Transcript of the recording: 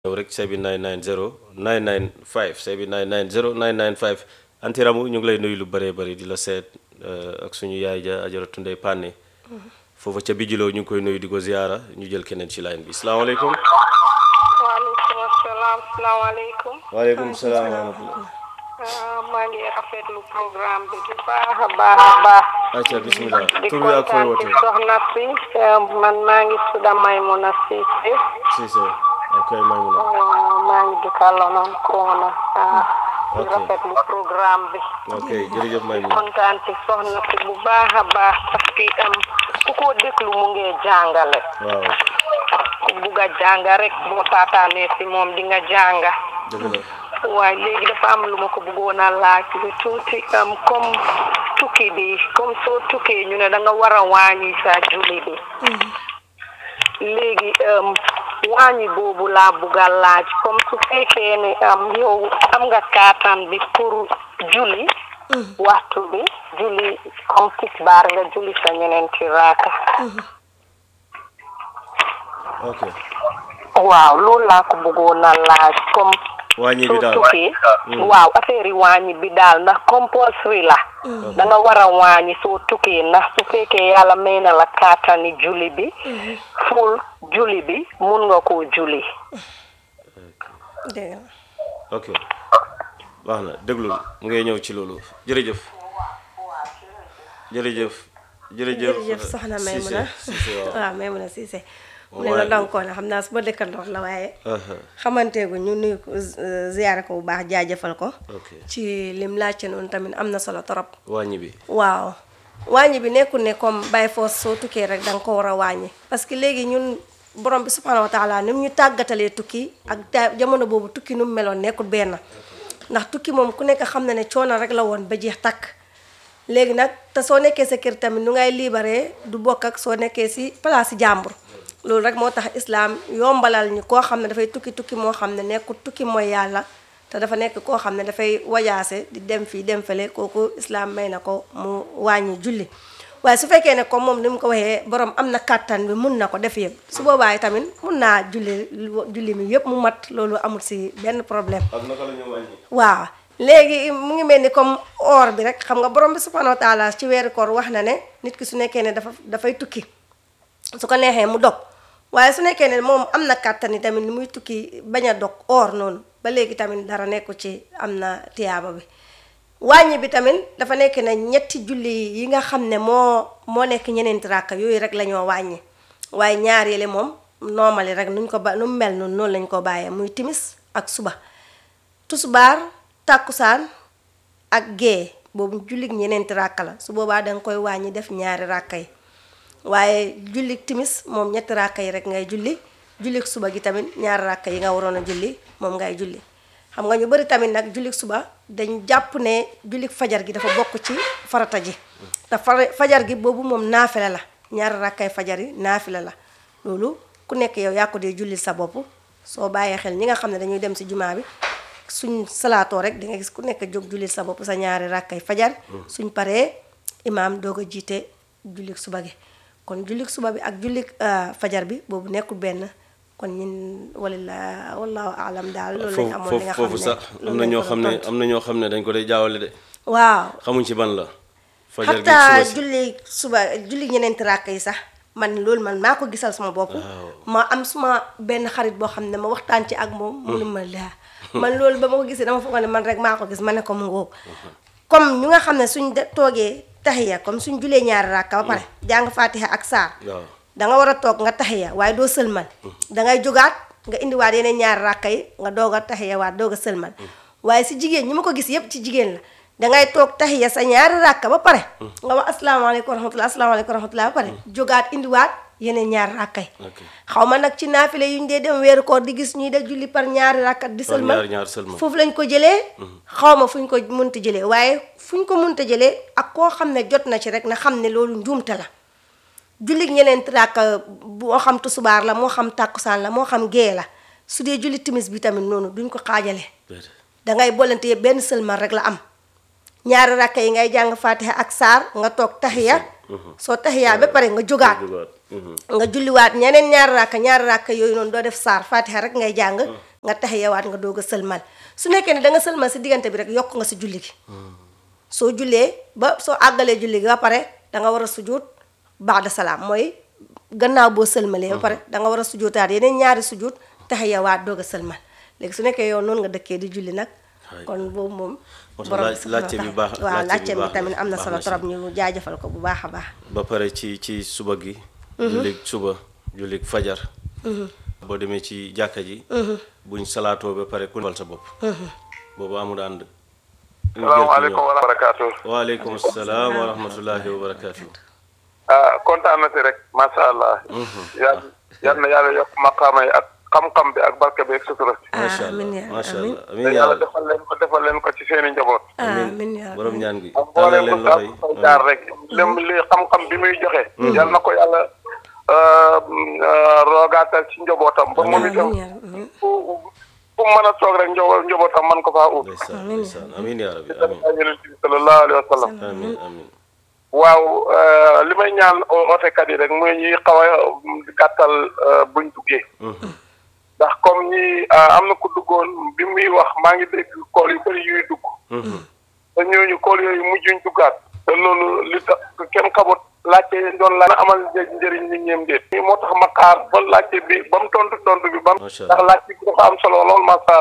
yow rek sebi 990 995 sebi 990 995 antiramu ñu ngi lay nuyu lu bëree bëri di la seet ak suñu yaay ja ajaratu ndey pànne foofa ca bijiloo ñu ngi koy nuyu di ko ziyaara ñu jël keneen ci line bi salaamaaleykum waaleykum asalaam salaamaaleykum. waaleykum salaam wa rahmatullah maa ngi rafetlu programme bi bu baax a baax a baax. acca bismillah di tur bi ak fooy kontaan ci wootee soxna si man maa ngi tudd Maymuna Cissé Cissé ok Maymuna maa ngi dëkkaloo noonu Koona di Ok. rafetlu programme bi. ok jërëjëf Maymuna kontaan ci soxna si bu baax a baax parce que am ku ko déglu mu ngi jàngale. waaw ku bugg a jàng rek boo taataanee si moom di nga jànga. dëgg la waaye léegi dafa am lu ma ko bëggoon a laaj lu tuuti am comme tukki bi comme soo tukkee ñu ne da nga war a wàññi sa julli bi léegi am wàññi boobu laa bëgg a laaj comme su fekkee ne am yow am nga kàttan bi pour julli waxtu bi julli comme tisbaar nga julli sa ñeneenti raaka ok waaw loolu laa ko bëggoon a laaj comme wàññi bi soo daal tukkee waaw affaire yi wàññi bi daal ndax compulsory la da nga war a wàññi soo tukkee ndax su fekkee yàlla may na la kaatani julli bi ful julli bi mun nga koo julli dégg nga ok baax na déglul mu ngay ñëw ci loolu jërëjëf jërëjëf jërëjëf jërëjëf soxna Maymuna Cissé Cissé waaw waaw Maymuna Cissé mu ne la donkoon xam naa su ma dëkkandoor la waaye aha xamanteegu ñu nuyu ko ziyaare ko bu baax jaajëfal ko ok ci lim laajte noonu tamit am na solo trop wàññi bi waaw wàññi bi nekkul ne comme bàyyi foos soo tukkee rek da nga ko war a wàññi parce que léegi ñun borom bi subhanahu wa taala ni mu ñu tàggatalee tukki ak ta- jamono boobu tukki nu mu meloon nekkul benn ndax tukki moom ku nekk xam na ne coono rek la woon ba jeex takk léegi nag te soo nekkee sa kër tamit nu ngay libéré du bokk ak soo nekkee si place jàmbur loolu rek moo tax islaam yombalal ñu koo xam ne dafay tukki tukki moo xam ne nekkul tukki mooy yàlla te dafa nekk koo xam ne dafay wajaase di dem fii dem fële kooku islaam may na ko mu wàññi julli waaye su fekkee ne comme moom ni mu ko waxee borom am na kàttan bi mun na ko def yëpp su boobaa tamit mun naa julli julli mi yëpp mu mat loolu amul si benn problème ak naka la ñu wàññi waaw léegi mu ngi mel ni comme or bi rek xam nga borom bi subhanahu wa taala ci weeru koor wax na ne nit ki su nekkee ne dafa dafay tukki su ko neexee mu dog waaye su nekkee ne moom am na kàttan yi tamit ni muy tukki bañ a dog or noonu ba léegi tamit dara nekku ci am na tiyaaba bi wàññi bi tamit dafa nekk ne ñetti julli yi nga xam ne moo moo nekk ñeneenti ràkka yooyu rek la ñoo wàññi waaye ñaar yële moom normali rek nuñ ko ba nu mu mel noonu noonu lañ ko bàyyee muy timis ak suba tusbaar tàkkusaan ak gée boobu jullik ñeneenti ràkka la su boobaa danga koy wàññi def ñaari ràkka yi waaye jullik timis moom ñetti ràkka yi rek ngay julli jullik suba gi tamit ñaari ràkka yi nga waroon a julli moom ngay julli xam nga ñu bari tamit nag jullik suba dañ jàpp ne jullik fajar gi dafa bokk ci farata ji te fara- fajar gi boobu moom naafila la ñaari ràkkay fajar yi naafila la loolu ku nekk yow yaa ko dee jullil sa bopp soo bàyyee xel ñi nga xam ne dañuy dem si jumaa bi suñ salaatoo rek di nga gis ku nekk jóg jullil sa bopp sa ñaari ràkkay fajar suñ paree imaam doog a jiite jullik suba gi kon jullik suba bi ak jullik ah, fajar bi boobu nekkul benn kon ñun walla wallahu alam daal loolu lañ foofu amoon li nga foofu xam foofu sax ne am loolu na lañ ñoo ko xam doon ne tontu. am na ñoo xam ne dañ ko day jaawale de waaw xamuñ ci ban la fajar gi xataa suba si julli suba julli ñeneenti ràkk yi sax man loolu man maa ko gisal sama bopp ma am suma benn xarit boo xam ne ma waxtaan ci ak moom mu ne ma laa man loolu ba ma ko gisee dama foog ne man rek maa ko gis ma ne ko mu ngóob comme ñu nga xam ne suñ de toogee taxiya comme suñ julee ñaari ràkka ba pare jàng fatiha ak saar waaw da nga war a toog nga taxiya waaye doo sëlmal dangay jógaat nga indiwaat yeneen ñaari ràkka yi nga doog a taxiya waat doog a sëlmal waaye si jigéen ñi ma ko gis yépp ci jigéen la dangay toog taxiya sa ñaari ràkka ba pare nga wax asalaamaaleykum wa rahmatulah asalaamaaleykum wa rahmatulah ba pare jógaat indiwaat yeneen ñaari ràkka yi ok xaw ma nag ci naafile yu ñu dee dem weeru koor di gis ñuy def julli par ñaari ràkka di par sëlmal ñaar ñaar seulement foofu lañ ko jëlee xaw ma fu ñu ko munta jëlee waaye fu ñu ko munta jëlee ak koo xam ne jot na ci rek na xam ne loolu njuumte la jullit ñeneen ràkka moo xam tusubaar la moo xam tàkkusaan la moo xam gée la su dee julli timis bi tamit noonu duñ ko xaajale déedéet. dangay boolante yëpp benn sëlmal rek la am ñaari ràkka yi ngay jàng fatiha ak saar nga toog taxiya soo taxiyaa ba pare nga jógaat Jógaat. Mhm. nga julliwaat ñeneen ñaari ràkka ñaari ràkka yooyu noonu doo def saar fatiha rek ngay jàng nga taxiyawaat nga doog a sëlmal su nekkee ne da nga sëlmal si diggante bi rek yokk nga si julli gi soo jullee ba soo àggalee julli gi ba pare da nga war a sujjóot baada salaam mooy gannaaw boo sëlmalee ba pare da nga war a sujjóotaat yeneen ñaari sujjóot taxiyawaat doog a sëlmal léegi su nekkee yow noonu nga dëkkee di julli nag kon boobu moom Moo tax borom laaj- laajte bi baax- waaw laajte bi laajte bi baax tamit na- am na baax solo na si. trop ñu jaajëfal ko bu baax a baax ba pare ci ci suba gi jullig suba jullig fajar boo demee ci jàkka ji buñ salaatoo ba pare ku newal sa bopp boobu amul ànd ñu jël ci salaamaaleykum ñoom. wa barakaatu. waaleykum salaam wa rahmatullahi wa barakaatu ah kontaan na si rek macha allah. yal yal na yàlla yokk maqaama yi ak xam-xam bi ak barke bi ak sutura si. macha allah amiin yaa macha amiin allah te amiin yaa yàlla rabbi defal leen ko defal leen ko ci seen i njaboot. amiin yaa borom amiin ñaan gi ak tàllal mboolem leen bu loxo saa yi fay jaar rek. lem li xam-xam bi muy joxe. yal na ko yàlla euh, euh, roogaatal ci njabootam. ba moom itam amiin yaa amiin fu fu mu mën a toog rek njaboot njabootam man ko faa ut. ndeysaan ndeysaan amiin yaa rabbi ak amiin yonent bi sallallahu alayhi wa sallam. amiin amiin waaw euh, li may ñaan ootekat yi rek muy ñuy xaw a gàttal euh, buñ duggee. ndax comme ñi ah, am na ku duggoon bi muy wax maa ngi dégg kool yu bëri yuy dugg. te ñooñu kool yooyu mujjuñ duggaat. te loolu li tax kenn xamut laajte yi doon la amal një- njëriñ nit ñeem déet. moo tax ma xaar ba laajte bi ba mu tontu tontu bi ba mu. Macha Allah. ndax laajte bi dafa am solo lool macha allah.